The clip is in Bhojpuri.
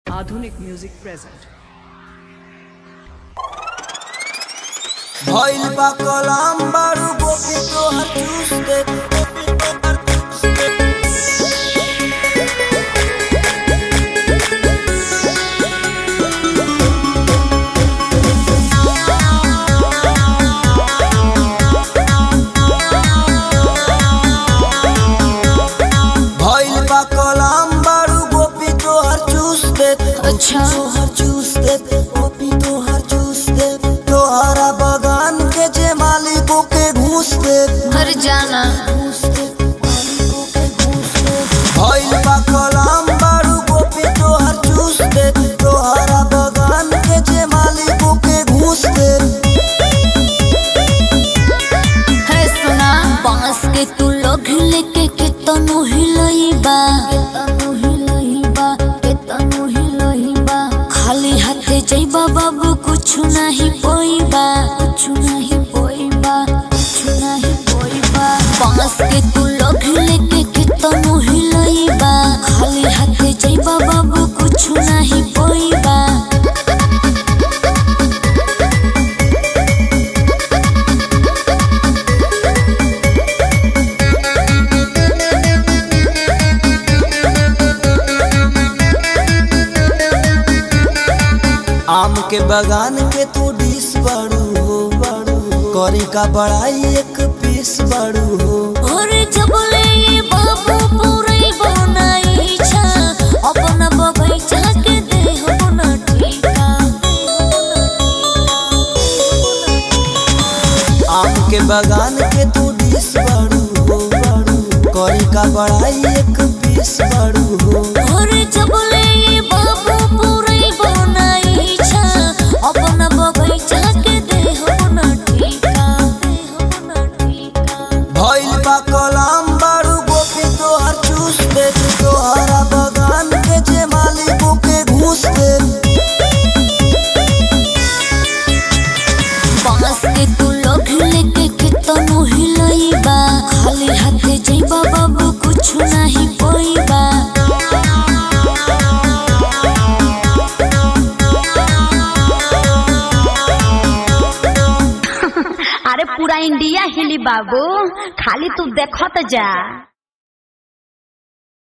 आधुनिक म्यूजिक प्रेजेंट भइल बा कलाम बारू गोपी तोहर चूस दे भइल बा कलाम बारू गोपी तोहर चूस दे अच्छा। तोहर चूस दे गोपी तोहर चूस दे तोहरा बगान के जे मालिकों के घूस दे हर जाना घूस दे मालिकों के घूस दे भइल बा कलाम बारू गोपी तोहर चूस दे तोहरा बगान के जे मालिकों के घूस दे है सुना बांस के तू लोग लेके केतनो हिलइबा केतनो हिलइबा केतनो हिलइबा खाली हाथे जइबा बाबू कुछ नहीं पोइबा कुछ नहीं पोइबा कुछ नहीं पोइबा बांस के तू लोग लेके केतनो हिलइबा खाली हाथे जइबा बाबू कुछ नहीं पोइबा आम के बगान के तू डिस बड़ू हो बड़ू करी का बड़ाई एक पीस बड़ू हो ओरे जबले ये बाबू पूरे बनाई छा अपना बगैचा के दे हो ना ठीका आम के बगान के तू डिस बड़ू हो बड़ू करी का बड़ाई एक पीस बड़ू हो ओरे जबले ये बाबू पूरे बनाई छा अपना बगैचा के दे हो ना ठीका दे हो ना ठीका भइल बा कलाम बड़ू गोपी तोहर चूस दे तोहरा बगान के जे मालिकों के घूस दे बांस के तू लोग लेके केतनो हिलइबा खाली हाथे जइबा बाबू कुछ नहीं पोइबा अरे पूरा इंडिया हिली बाबू खाली तू देखत जा